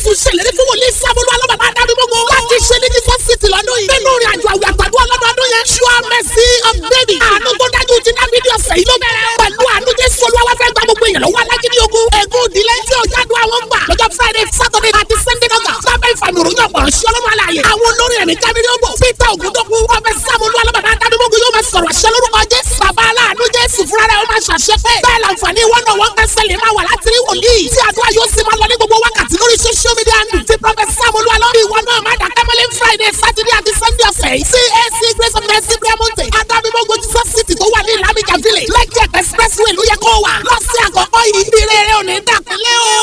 jésù ṣèlérí fún wòlíì sábúlú alábàbà adábígbógo láti ṣe ní jesus city lọ́dún yìí nínú ìrìn àjò àwìn àgbàdo ọlọ́dọọdún yẹn sure mercy of david àánú tó dájú ti dábìdì ọ̀sẹ̀ yìí ló bẹ̀rẹ̀ pẹ̀lú àánú jésù olúwa fẹ́ gba gbogbo èèyàn lọ́wọ́ alágídí ogun ègún ìdílé tí ò jádùn àwọn gbà lọ́jọ́ friday saturday àti sunday kọ́kà sábẹ́ ìfàmì òròyìn ọ̀pọ̀rọ̀ sí ọlọ́run alààyè àwọn olórin ẹ̀mí kábírí ó bọ̀ peter ògùndókun ọbẹ̀ sábúlú alábàbà adábígbógo yóò máa sọ̀rọ̀ àṣẹ lórúkọ jésù bàbá aláàánú jésù fúnra rẹ̀ ó máa ṣàṣẹ pé bẹ́ẹ̀ làǹfààní wọn náà wọ́n kẹ́sẹ̀lẹ̀ máa wà láti rí wòlíì tí àdúrà yóò sì máa lọ ní gbogbo wákàtí lórí social media nù ti prophet samuel alọ́bí ìwọ náà má dàgbẹ́ mọ́lẹ́ friday saturday àti sunday ọ̀sẹ̀ yìí cac grace of mercy prayer mountain adábígbógo jesus city tó wà ní ìlàmìjà village lẹ́kẹ̀ expressway ló yẹ kó wà lọ́sẹ̀ àkọ́kọ́ yìí ìrere ò ní dàpẹ́lẹ́ o.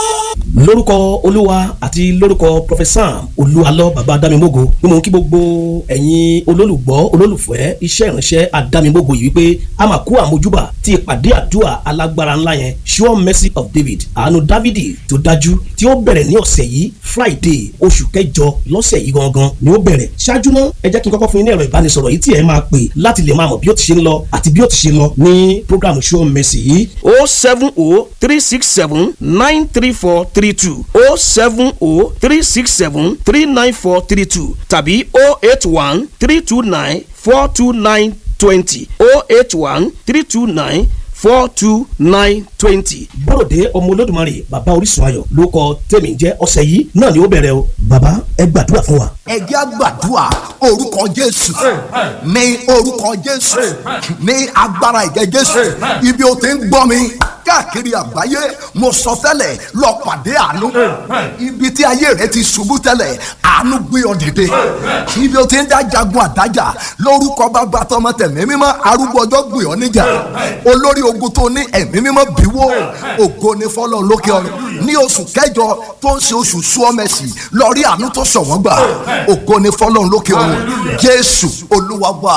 lórúkọ olúwa àti lórúkọ professor olúwalọ baba adámimógo ni mò ń kí gbogbo ẹ̀yin olólùgbọ́ olólùfẹ́ iṣẹ́ ìránṣẹ́ adámimógo yìí wípé a máa kú àmójúbà tí ìpàdé àdúrà alágbára ńlá yẹn sure mercy of david àánú dávidi tó dájú tí ó bẹ̀rẹ̀ ní ọ̀sẹ̀ yìí friday oṣù kẹjọ lọ́sẹ̀ yìí gangan ni ó bẹ̀rẹ̀ ṣáájú náà ẹ jẹ́ kí n kọ́kọ́ fún yín ní ẹ̀rọ ìbánisọ̀rọ̀ yìí tí ẹ máa pè láti lè máa mọ̀ bí ó ti ṣe ń lọ àti bí ó ti ṣe lọ ní program sure mercy yìí o seven o three six seven nine three four three two o seven o three six seven three nine four three two tàbí o eight one three two nine four two nine twenty o eight one three two nine four two nine twenty. bọ́rọ̀dé ọmọ olódùmarè bàbá orísun ayọ̀ ló kọ tèmi jẹ́ ọ̀sẹ̀ yìí náà ni ó bẹ̀rẹ̀ o bàbá ẹ gbàdúrà fún wa. ẹ jẹ́ á gbàdúrà orúkọ jésù ní orúkọ jésù ní agbára ìjẹ jésù ibi o ti ń gbọ́ mi káàkiri àgbáyé mo sọ tẹ́lẹ̀ lọ pàdé àánú ibi tí ayé rẹ ti ṣubú tẹ́lẹ̀ àánú gbé ọ dìde ibi o ti ń dá jagun àdájà lórúkọ bàbá tọmọ tẹ̀mí mímọ́ arúgbó ọjọ́ gbé ọ níjà olórí ogun tó ní ẹ̀mí mímọ́ bíwó ògo ní fọlọ́ lókè ọ̀run ní oṣù kẹjọ tó ń ṣe oṣù súọ́mẹ̀sì lọ rí àánú tó sọ wọ́n gbà ògo ní fọlọ́ lókè ọ̀run jésù olúwa wà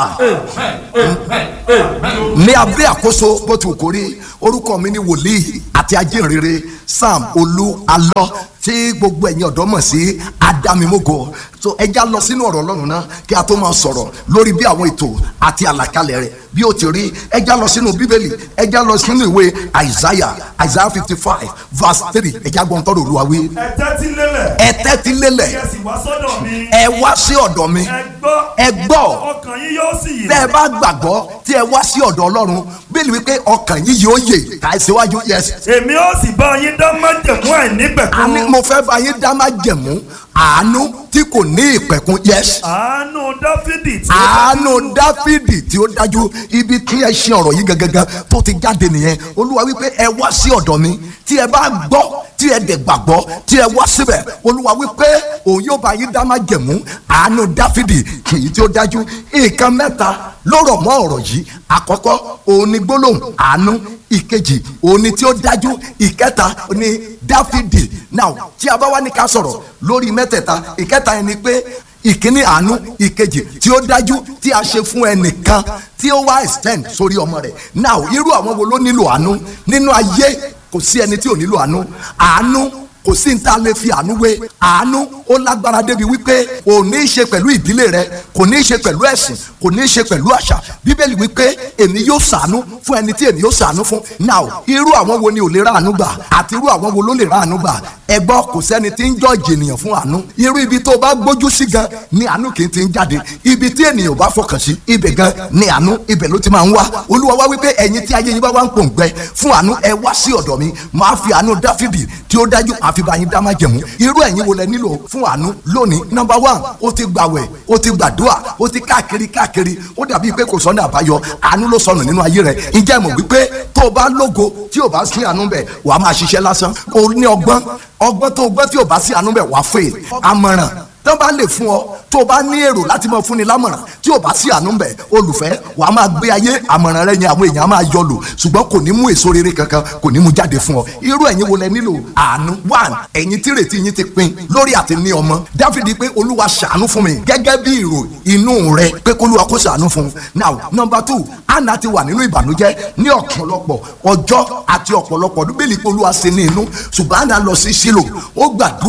ní abẹ́ àkóso bó ti wù kó rí orúkọ mi ní wòlíì àti ajínrere sam olú alọ tí gbogbo ẹ̀yin ọ̀dọ́ mọ̀ sí adámimógo so ẹja lọ sínú ọ̀rọ̀ ọlọ́run náà kí a tó máa sọ̀rọ̀ lórí bí àwọn ètò àti àlàkalẹ̀ rẹ̀ bí ó ti rí ẹja lọ sínú bíbélì ẹja lọ sínú ìwé isaiah isaiah fifty five verse three ẹja gbọ́n tọ́rọ̀ olúwa wí. ẹ tẹ́tí lélẹ̀. ẹ tẹ́tí lélẹ̀ ẹ sì wá sọ́dọ̀ mi. ẹ wá sí ọ̀dọ̀ mi ẹ gbọ́. ẹ gbọ́ ọkàn yín yóò sì yè. tẹ́ ẹ bá gbàgbọ́ tí ẹ wá sí ọ̀dọ̀ ọlọ́run bíbélì wípé ọkàn yín yóò yè ká ẹ síwájú yes èmi ó sì bá yín dán májẹ̀mú àìnípẹ̀kun. àní mo fẹ́ bá yín dá má jẹ̀mú àánú tí kò ní ìpẹ̀kun yes àánú dáfídì tí ó àánú dáfídì tí ó dájú ibi tí ẹ ṣe ọ̀rọ̀ yìí gangan tó ti jáde nìyẹn olúwa wípé ẹ wá sí ọ̀dọ̀ mi tí ẹ bá gbọ́ tí ẹ dẹ̀ gbàgbọ́ tí ẹ wá síbẹ̀ olúwa wípé òun yóò bá yín dá má jẹ̀mú àánú dáfídì èyí tí ó dájú nǹkan mẹ́ta ló rọ̀ mọ́ ọ̀rọ̀ yìí àkọ́kọ́ òun ni gbólóhùn àánú ìkejì òun ni tí ó dájú ìkẹta ni dáfídì now tí a bá wá ní ká sọ̀rọ̀ lórí mẹ́tẹ̀ẹ̀ta ìkẹta yẹn ni pé ìkíní àánú ìkejì tí ó dájú tí a ṣe fún ẹnìkan tí ó wá extend sórí ọmọ rẹ̀ now irú àwọn wo ló nílò àánú nínú ayé kò sí ẹni tí ò nílò àánú àánú kò sí níta lè fi àánú wé àánú ó lágbára débi wípé kò ní í ṣe pẹ̀lú ìdílé rẹ kò ní í ṣe pẹ̀lú ẹ̀sìn kò ní í ṣe pẹ̀lú àṣà bíbélì wípé èmi yóò ṣàánú fún ẹni tí èmi yóò ṣàánú fún now irú àwọn wo ni ò lè ra àánú gbà àti irú àwọn wo ló lè ra àánú gbà ẹ gbọ́ kò sẹ́ni tí ń jọ́ọ̀jì ènìyàn fún àánú irú ibi tó bá gbójú sí gan ni àánú kì í ti ń jáde ibi tí ènìyàn bá fọkàn sí ibẹ̀ gan ni àánú ibẹ̀ ló ti máa ń wá olúwa wá wípé ẹ̀yin tí ayé yín bá wá ń pòǹgbẹ fún àánú ẹ wá sí ọ̀dọ̀ mi máa fi àánú dáfídì tí ó dájú àfibà yín dá má jẹ̀mú irú ẹ̀yin wo lẹ nílò fún àánú lónìí nọmba one ó ti gbàwẹ̀ ó ti gbàdúrà ó ti káàkiri káàkiri ó dàbí pé kò sọ́nà àbáyọ àánú ló sọnù nínú ayé rẹ̀ ǹjẹ́ mọ̀ wípé tó o bá lógo tí o bá sí àánú bẹ̀ wàá máa ṣiṣẹ́ lásán o ní ọgbọ́n ọgbọ́n tó o gbọ́ tí o bá sí àánú bẹ̀ wàá fè àmọ̀ràn tó bá lè fún ọ tó o bá ní èrò láti máa fúnni lámọ̀ràn tí o bá sí àánú bẹ̀ olùfẹ́ wàá máa gbé ayé àmọ̀ràn rẹ yẹn àwọn èèyàn máa yọ lò ṣùgbọ́n kò ní mú èso rere kankan kò ní mú jáde fún ọ irú ẹ̀yin wo lẹ nílò àánú one ẹ̀yin tí rètí yín ti pin lórí àti ní ọmọ dáfídì pé olúwa ṣàánú fún mi gẹ́gẹ́ bí ìrò inú rẹ pé kólúwa kó ṣàánú fún un now number two anna ti wà nínú ìbànújẹ́ ní ọ̀pọ̀lọpọ̀ ọjọ́ àti ọ̀pọ̀lọpọ̀ ọdún bẹ́ẹ̀ ni pé olúwa ṣe ní inú ṣùgbọ́n anna lọ sí sílò ó gbàdúrà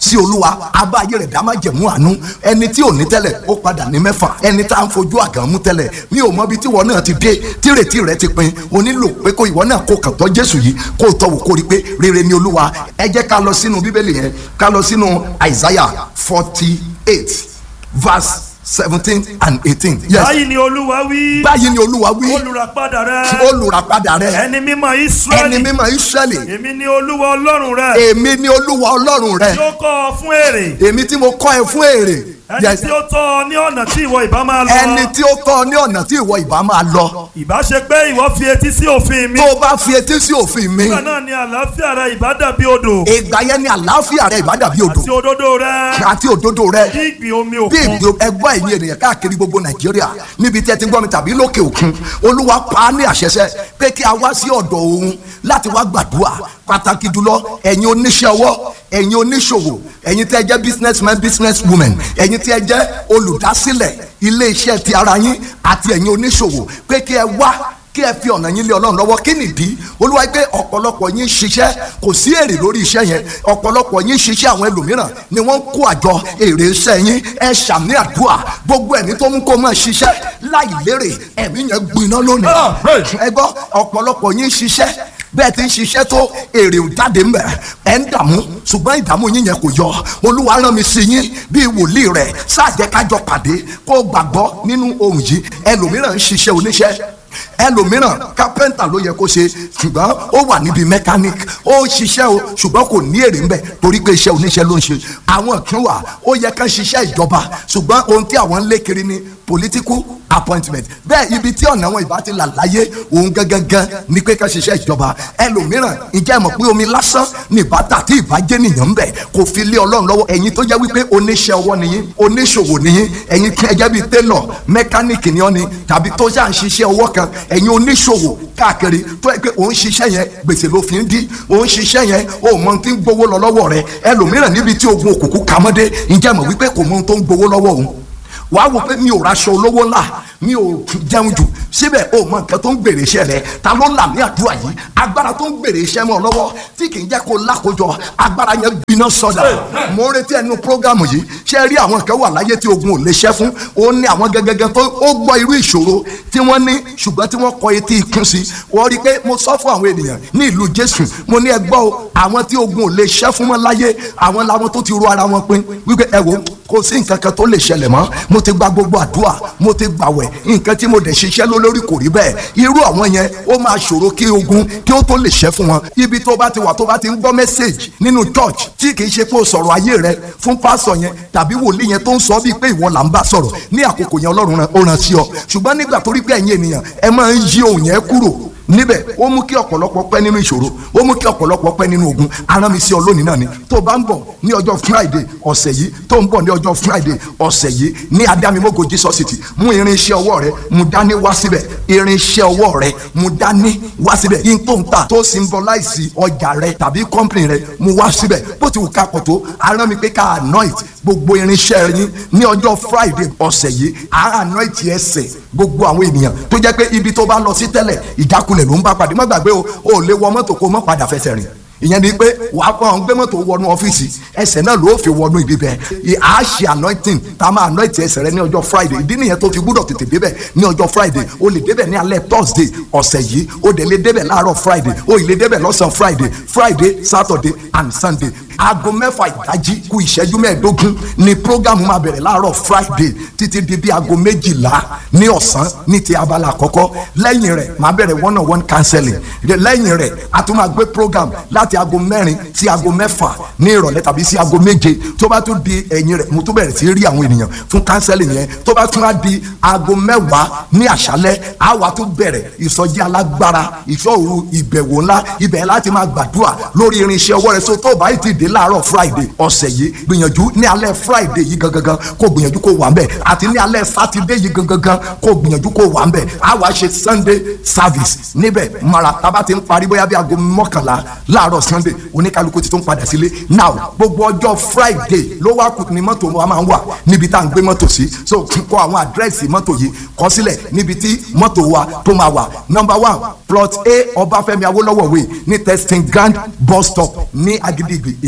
sí olúwa abá ayé rẹ̀ dá má jẹ̀mú àánú ẹni tí ò ní tẹ́lẹ̀ ó padà ní mẹ́fà ẹni tá à ń fojú àgàn mú tẹ́lẹ̀ mi ò mọ ibi tí ìwọ náà ti dé tírètí rẹ ti pin o nílò pé kó ìwọ náà kó kàn tọ́ jésù yìí kó tọ́ wò kó rí pé rere ni olúwa ẹ jẹ́ ká lọ sínú bíbélì yẹn ká lọ sínú isaiah forty eight verse seventeen and eighteen. yes báyìí ni olúwa wí. báyìí ni olúwa wí olùràpadà rẹ. olùràpadà rẹ ẹni mímọ́ ẹni israẹli. mímọ́ israẹli èmi ni olúwa ọlọ́run rẹ. èmi ni olúwa ọlọ́run rẹ tí ó kọ́ ọ fún èrè. èmi tí mo kọ́ ẹ fún èrè ẹni Yes. tí ó tọ́ ọ ní ọ̀nà tí ìwọ ìbá máa lọ. ẹni tí ó tọ́ ọ ní ọ̀nà tí ìwọ ìbá máa lọ ìbá ṣe pé ìwọ fi etí sí òfin mi. tó o bá fi etí sí òfin mi nígbà náà ni àlàáfíà rẹ ìbá dàbí odò. ìgbà yẹn ni àlàáfíà rẹ ìbá dàbí odò àti òdodo rẹ. àti òdodo rẹ bí ìgbì omi bí òkun. ìgbò ẹgbọ́ ẹ̀yin ènìyàn káàkiri gbogbo nàìjíríà níbi tí ẹ ti ń gbọ́ mi tàbí lókè òkun olúwa pa á ní àṣẹṣẹ pé kí a wá sí ọ̀dọ̀ òun láti wá gbàdúrà pàtàkì jùlọ ẹ̀yin oníṣẹ́ ọwọ́ ẹ̀yin oníṣòwò ẹ̀yin tí ẹ jẹ́ businessman business woman ẹ̀yin tí ẹ jẹ́ olùdásílẹ̀ ilé iṣẹ́ ti ara yín àti ẹ̀yin oníṣòwò pé kí ẹ wá kí ẹ fi ọ̀nà yín lé ọlọ́run lọ́wọ́ kí nìdí olúwa pé ọ̀pọ̀lọpọ̀ yín ṣiṣẹ́ kò sí èrè lórí iṣẹ́ yẹn ọ̀pọ̀lọpọ̀ yín ṣiṣẹ́ àwọn ẹlòmíràn ni wọ́n kó àjọ èrè iṣẹ́ yín ẹ ṣàmì àdúrà gbogbo ẹ̀mí tó mú kó máa ṣiṣẹ́ láì lérè ẹ̀mí yẹn gbiná lónìí ẹ gbọ́ ọ̀pọ̀lọpọ̀ yín ṣiṣẹ́ bẹ́ẹ̀ ti ń ṣiṣẹ́ tó èrè ò jáde ń bẹ̀ ẹ̀ ń dààmú ṣùgbọ́n ìdààmú yín yẹn kò yọ olúwa rán mi sí yín bíi wòlíì rẹ̀ sáàjẹ́ kájọ pàdé kó gbàgbọ́ nínú ohun yìí ẹlòmíràn ń ṣiṣẹ́ oníṣẹ́ ẹlòmíràn kápẹ́ńtà ló yẹ kó ṣe ṣùgbọ́n ó wà níbi mechanic ó ń ṣiṣẹ́ o ṣùgbọ́n kò ní èrè ńbẹ̀ torí pé iṣẹ́ oníṣẹ́ ló ń ṣe àwọn kan wà ó yẹ ká ṣiṣẹ́ ìjọba ṣùgbọ́n ohun tí àwọn ń lé kiri ni political appointment bẹ́ẹ̀ ibi tí ọ̀nà wọn ìbá ti là láyé òun gangan ni pé ká ṣiṣẹ́ ìjọba ẹlòmíràn ìjẹ́ mọ̀ pé omi lásán ní ìbátà tí ìbàjẹ́ nìyẹn ń bẹ̀ kò fi lé ọlọ́run lọ́wọ́ ẹ̀yin tó jẹ́ wípé oníṣẹ́ ọwọ́ nìyí oníṣòwò nìyí ẹ̀yin tí ẹ jẹ́ bíi tailor mechanic ni ọ́ ni tàbí tó ṣà ń ṣiṣẹ́ ọwọ́ kan ẹ̀yin oníṣòwò káàkiri tó yẹ pé òun ṣiṣẹ́ yẹn gbèsè ló fi ń dí òun ṣiṣẹ́ yẹn ó mọ ohun tí ń gbowó lọ lọ́wọ́ rẹ ẹlòmíràn níbi tí ogun òkùnkùn kàmọ́dé ìjẹ́ mọ̀ wípé kò mọ ohun tó ń gbowó lọ́wọ́ òun wàá wò pé mi ò raṣọ olówó ńlá mi ò jẹun jù síbẹ̀ o mọ nǹkan tó ń gbèrè iṣẹ́ rẹ ta ló là ní àdúrà yìí agbára tó ń gbèrè iṣẹ́ mọ́ ọ lọ́wọ́ tí kì í jẹ́ kó lákòjọ agbára yẹn gbiná sọdà mo ń retí ẹnu prógámù yìí ṣé rí àwọn kan wà láyé tí ogun ò lè ṣẹ́ fún ó ní àwọn gẹ́gẹ́gẹ́ tó ó gbọ́ irú ìṣòro tí wọ́n ní ṣùgbọ́n tí wọ́n kọ etí ikún sí wọ́n rí i pé mo sọ fún àwọn ènìyàn ní ìlú Jésù mo ní ẹ gbọ́ o àwọn tí ogun ò lè ṣẹ́ fún mọ́ láyé àwọn làwọn tó ti ro ara wọn pin wípé ẹ wo kò sí nǹkan kan tó lè ṣẹlẹ̀ mọ́ mo ti gba gbogbo àdúrà mo ti gbàwẹ̀ nǹkan tí mo dẹ̀ ṣiṣẹ́ ló lórí kò rí bẹ́ẹ̀ irú àwọn yẹn ó máa ṣòro kí ogun kí ó tó lè ṣẹ́ fún wọn ibi tó bá ti wà tó bá ti ń gbọ́ mẹ́sẹ̀gì nínú church tí kì í ṣe pé o sọ̀rọ̀ ayé rẹ fún pásọ̀ yẹn tàbí wòlíì yẹn tó ń sọ bíi pé ìwọ là ń bá sọ̀rọ̀ ní àkókò yẹn ọlọ́run rán- ó rán sí ọ ṣùgbọ́n nígbà tó rí pé ẹ̀yin ènìyàn ẹ máa ń yí ohun yẹn kúrò níbẹ̀ ó mú kí ọ̀pọ̀lọpọ̀ pẹ́ nínú ìṣòro ó mú kí ọ̀pọ̀lọpọ̀ pẹ́ nínú ogun arán mi sí ọ lónìí náà ni tó bá ń bọ̀ ní ọjọ́ friday ọ̀sẹ̀ yìí tó ń bọ̀ ní ọjọ́ friday ọ̀sẹ̀ yìí ní adámimógo jesus city mú irinṣẹ́ ọwọ́ rẹ mú dání wá síbẹ̀ irinṣẹ́ ọwọ́ rẹ mú dání wá síbẹ̀ yín tó ń ta tó symbolize ọjà rẹ tàbí company rẹ mú wá síbẹ̀ bó ti wù ká pọ̀ tó arán mi pé ká anoint gbogbo irinṣẹ́ yín ní ọjọ́ friday ọ̀sẹ̀ yìí à anoint ẹsẹ̀ gbogbo àwọn ènìyàn tó jẹ́ pé ibi tó bá lọ sí tẹ́lẹ̀ ìjákulẹ̀ ló ń bá pàdé má gbàgbé o ò lè wọ mọ́tò kó mọ́ padà fẹsẹ̀ rìn ìyẹn ni pé wàá kọ́ ọ́n gbé mọ́tò wọnú ọ́fíìsì ẹsẹ̀ náà ló fi wọnú ibi bẹ́ẹ̀ à á ṣe anointing tá a máa anoint ẹsẹ̀ rẹ ní ọjọ́ friday ìdí nìyẹn tó fi gbúdọ̀ tètè débẹ̀ ní ọjọ́ friday o lè débẹ̀ ní alẹ́ thursday ọ̀sẹ̀ yìí o dẹ̀ lè débẹ̀ láàárọ̀ friday o ì lè débẹ̀ lọ́sàn friday friday saturday and sunday aago mẹ́fà ìdájí kù ìṣẹ́jú mẹ́ẹ̀ẹ́dógún ni program máa bẹ̀rẹ̀ láàárọ̀ friday títí di bí aago méjìlá ní ọ̀sán ní ti abala àkọ́kọ́ lẹ́yìn rẹ̀ máa bẹ̀rẹ̀ one on one counseling lẹ́yìn rẹ̀ a tún máa gbé program láti aago mẹ́rin sí aago mẹ́fà ní ìrọ̀lẹ́ tàbí sí aago méje tó bá tún di ẹ̀yìn rẹ̀ mo tún bẹ̀rẹ̀ sí rí àwọn ènìyàn fún counseling yẹn tó bá tún á di aago mẹ́wàá ní àṣálẹ́ á wá tún bẹ̀rẹ̀ ìsọjí alágbára ìṣòro ìbẹ̀wò ńlá ibẹ̀ láti máa gbàdúrà lórí irinṣẹ́ ọwọ́ rẹ̀ so tó bá yìí ti dé láàárọ̀ friday ọ̀sẹ̀ yìí gbìyànjú ní alẹ́ friday yìí gangan kó gbìyànjú kó wà ń bẹ̀ àti ní alẹ́ saturday yìí gangan kó gbìyànjú kó wà ń bẹ̀ á wá ṣe sunday service níbẹ̀ mara tábà ti ń parí bóyá bí aago mọ́kànlá láàárọ̀ sunday oníkálukú ti tún padà sílé now gbogbo ọjọ́ friday ló wá kù ní mọ́tò wa máa ń wà níbi tá à ń gbé mọ́tò sí so kọ àwọn àdírẹ́sì mọ́tò yìí kọ sílẹ̀ níbi tí mọ́tò wa tó máa wà number one plot a ọbáfẹ́mi awólọ́wọ̀ way ní testing grand bus stop ní agidigbi ìkẹjà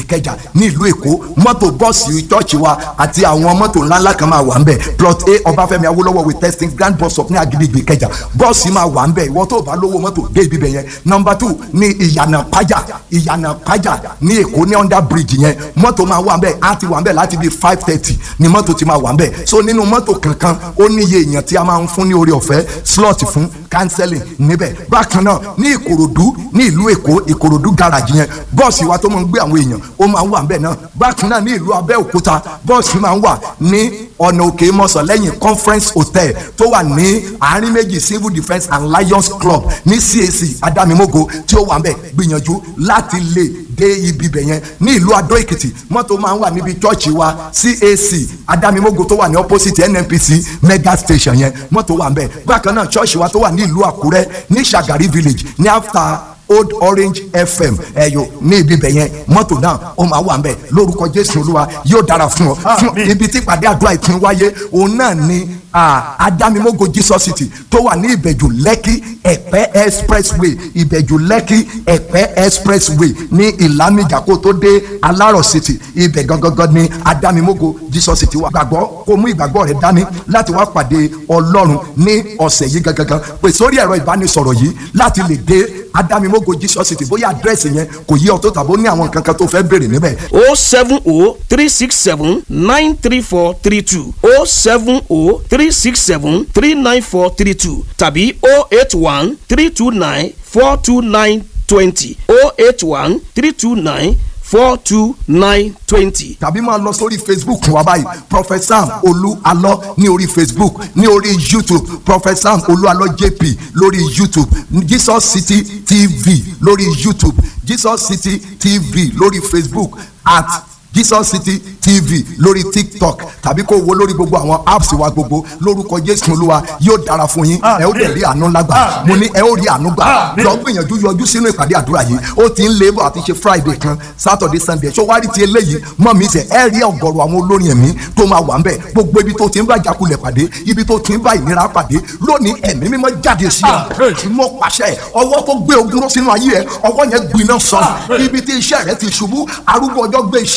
ìkẹjà ní ìlú èkó mọ́tò bọ́ọ̀sì chọ́ọ̀chì wa àti àwọn mọ́tò ńláńlá kan máa wà ń bẹ̀ plot a ọbáfẹ́mi awólọ́wọ̀ with testing grand bus stop ní agidigbe ìkẹjà bọ́ọ̀sì máa wà ń bẹ̀ ìwọ tó bá lówó mọ́tò dé ibi bẹ̀ yẹn nọmba two ní ìyànà pájà ìyànà pájà ní èkó ní under bridge yẹn mọ́tò máa wà ń bẹ̀ á ti wà ń bẹ̀ láti bíi five thirty ni mọ́tò ti máa wà ń bẹ̀ so nínú mọ́tò kankan ó níye èèyàn tí a máa ń fún ní orí ọ̀fẹ́ slot fún counseling níbẹ̀ bákan náà ní ìkòròdú ní ìlú èkó ìkòròdú garage yẹn bọ́ọ̀sì wa tó máa ń gbé àwọn èèyàn ó máa ń wà ń bẹ̀ náà bákan náà ní ìlú abẹ́òkúta bọ́ọ̀sì máa ń wà ní ọ̀nà òkè mọ́sán lẹ́yìn conference hotel tó wà ní àárín méjì civil defence and lions club ní cac adamimogo tí ó wà ń bẹ̀ gbìyànjú láti lè dé ibi bẹ̀ yẹn ní ìlú adó èkìtì mọ́tò máa ń wà níbi chọ́ọ̀chì wa cac adamimogo tó wà ní opposite nnpc mega station yẹn mọ́tò wà ń bẹ̀ bákan náà chọ́ọ̀chì wa tó wà ní ìlú àkúrẹ́ ní sagari village ní after old orange fm ẹyọ ní ibi bẹ̀ yẹn mọ́tò náà ó máa wà ń bẹ̀ lórúkọ jésù olúwa yóò dára fún ọ fún ibi tí ìpàdé àdúrà ìpín wáyé òun náà ni adamimogo jesus city tó wà ní ìbẹ̀jù lẹ́kì ẹ̀pẹ́ expressway ìbẹ̀jù lẹ́kì ẹ̀pẹ́ expressway ní ìlàmìjà kó tó dé alárọ̀ city ibẹ̀ gangan ni adamimogo jesus city wà gbàgbọ́ kó mú ìgbàgbọ́ rẹ dání láti wá pàdé ọlọ́run ní ọ̀sẹ̀ yìí gangan pè sórí ẹ̀rọ ìbánisọ̀rọ̀ yìí láti lè dé adamimogo jesus city bóyá àdírẹ́sì yẹn kò yí ọ tó tàbó ní àwọn nǹkan kan tó fẹ́ béèrè níbẹ̀ o seven o three six seven nine three four three two o seven o three six seven three nine four three two tàbí o eight one three two nine four two nine twenty o eight one three two nine four two nine twenty. tàbí máa lọ sórí facebook wa báyìí prophet sam olú alọ ní orí facebook ní orí youtube prophet sam olú alọ jp lórí youtube jesus city tv lórí youtube jesus city tv lórí facebook at jesus city tv lórí tiktok tàbí kó wo lórí gbogbo àwọn apps wa gbogbo lórúkọ jésù olúwa yóò dára fún yín ẹ ó dẹ̀ rí àánú lágbà mo ní ẹ ó rí àánú gbà lọ gbìyànjú yọjú sínú ìpàdé àdúrà yìí ó ti ń lé bọ̀ àti ṣe friday kan saturday sunday ṣó wá rí ti eléyìí mọ́ mi sẹ̀ ẹ rí ọ̀gọ̀rọ̀ àwọn olórin ẹ̀mí tó máa wà ń bẹ̀ gbogbo ibi tó ti ń bá jakulẹ̀ pàdé ibi tó ti ń bá ìnira pàdé lónìí ẹ̀mí mímọ́ jáde sí ọ mo pàṣẹ ọwọ́ tó gbé ogun ró sínú ayé ẹ ọwọ́ yẹn gbiná sọ ibi tí iṣẹ́ rẹ ti ṣubú arúgbó ọjọ́ gbé iṣẹ́